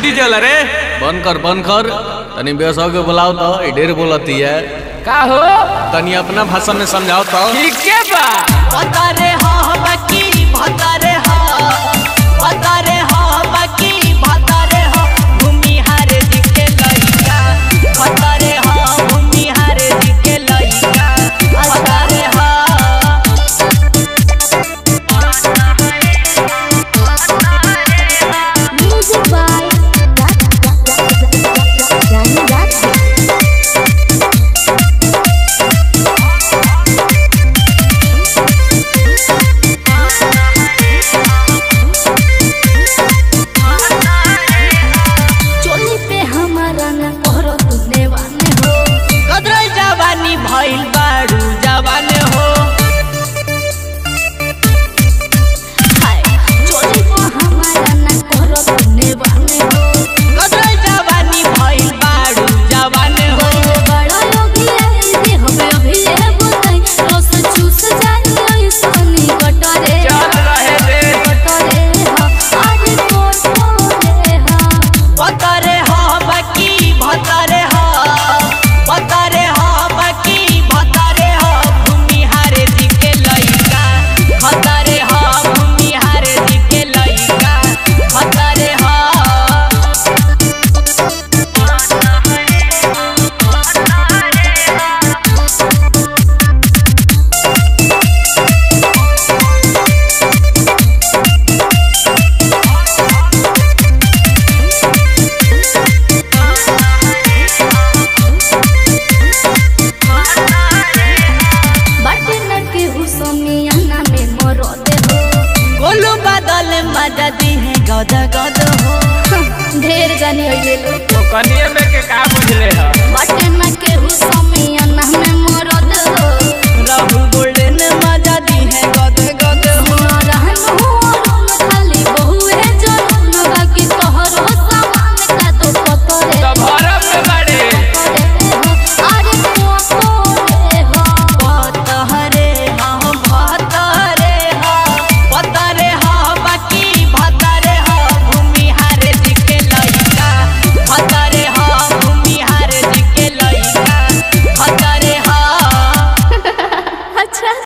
DJ वाला रे बंद कर बंद कर तनी बेसो के बुलाओ तो ई ढेर बोलती है का हो तनी अपना भाषा में समझाओ तो ठीक के बा भतरे हो बकी भतरे हो भतरे हो बकी भतरे हो भूमिहार जी के लइका भतरे हो भूमिहार जी के लइका भतरे हो Music by Danny Ratchet. चोली पे हमारा न करो तूने वाने हो कदरल जवानी भइल बारू जवान हो हाय चोली पे हमारा न करो तूने वाने हो कदरल जवानी भइल बारू जवान हो बोले बड़ा योगी है हमें अभी ये बताई रस चूस जाए सोनी कटरे चल रहे दे कटरे हो आज कोटरे हो भतरे हो बकी भतरे हो भतरे हो बकी भतरे हो भूमिहार जी के लइका भतरे हो भूमिहार जी के लइका भतरे हो बाटे न के हुसमियाना में मरो दे हो गोलू बादल मजा दी है गद गद हो ढेर जानी होइले लो तो कनिए में के का बुझले ह बाटे न के हुसमियाना में